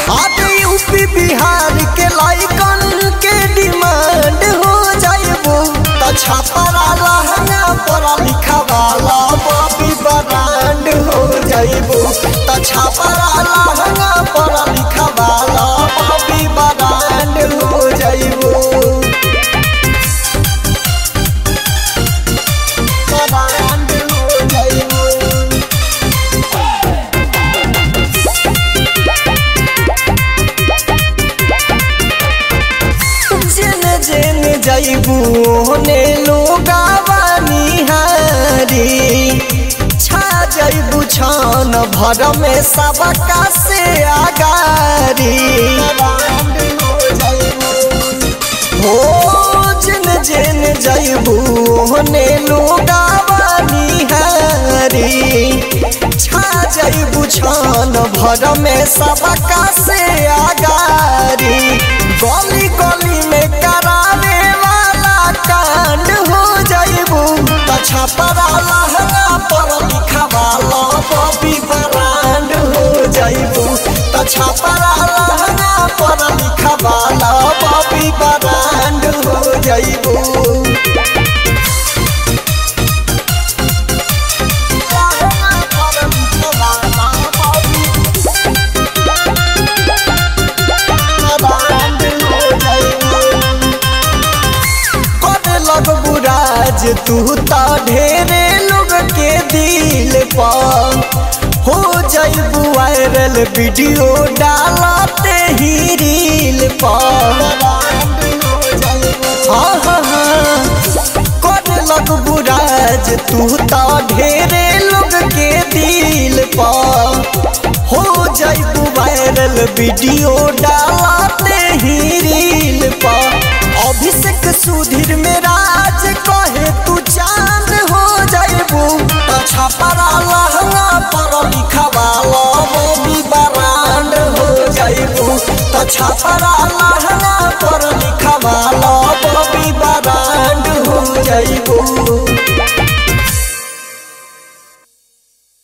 आगे यूपी बिहार के लाइकन के डिमांड हो जाइबू त छापरा लहंगा पढ़ा लिखा वाला बॉबी ब्रांड हो जाइबू त छापरा लहंगा पढ़ा लिखा वाला बॉबी ब्रांड हो जाइबू ब्रांड हो जाइबू जेन जेन जैबू होने लोगावा निहारी छा जैबू छान भर में सबका से आगारी हो जेन जेन जैबू होने लोगावा निहारी छा जैबू छान भर में सबका से आगारी गली गली में करावे वाला कांड हो जाइबू अच्छा परा लहंगा पर लिखा वाला बॉबी ब्रांड हो जाइबू अच्छा परा लहंगा पर लिखा वाला बॉबी ब्रांड हो जाइबू करे लगबू राज तू ता ढेरे लोग के दिल पर हो जाइबू वायरल वीडियो डालते ही रील पर हाँ हाँ हाँ करे लगबू राज तू ता ढेरे लोग के दिल पर हो जाइबू वायरल वीडियो डालते ही रील पर अभिषेक सुधीर में राज कहे तू चांद हो जाइबू अच्छा परा लहंगा पर लिखा वाला बॉबी ब्रांड हो जाइबू अच्छा परा लहंगा पर लिखा वाला बॉबी ब्रांड हो जाइबू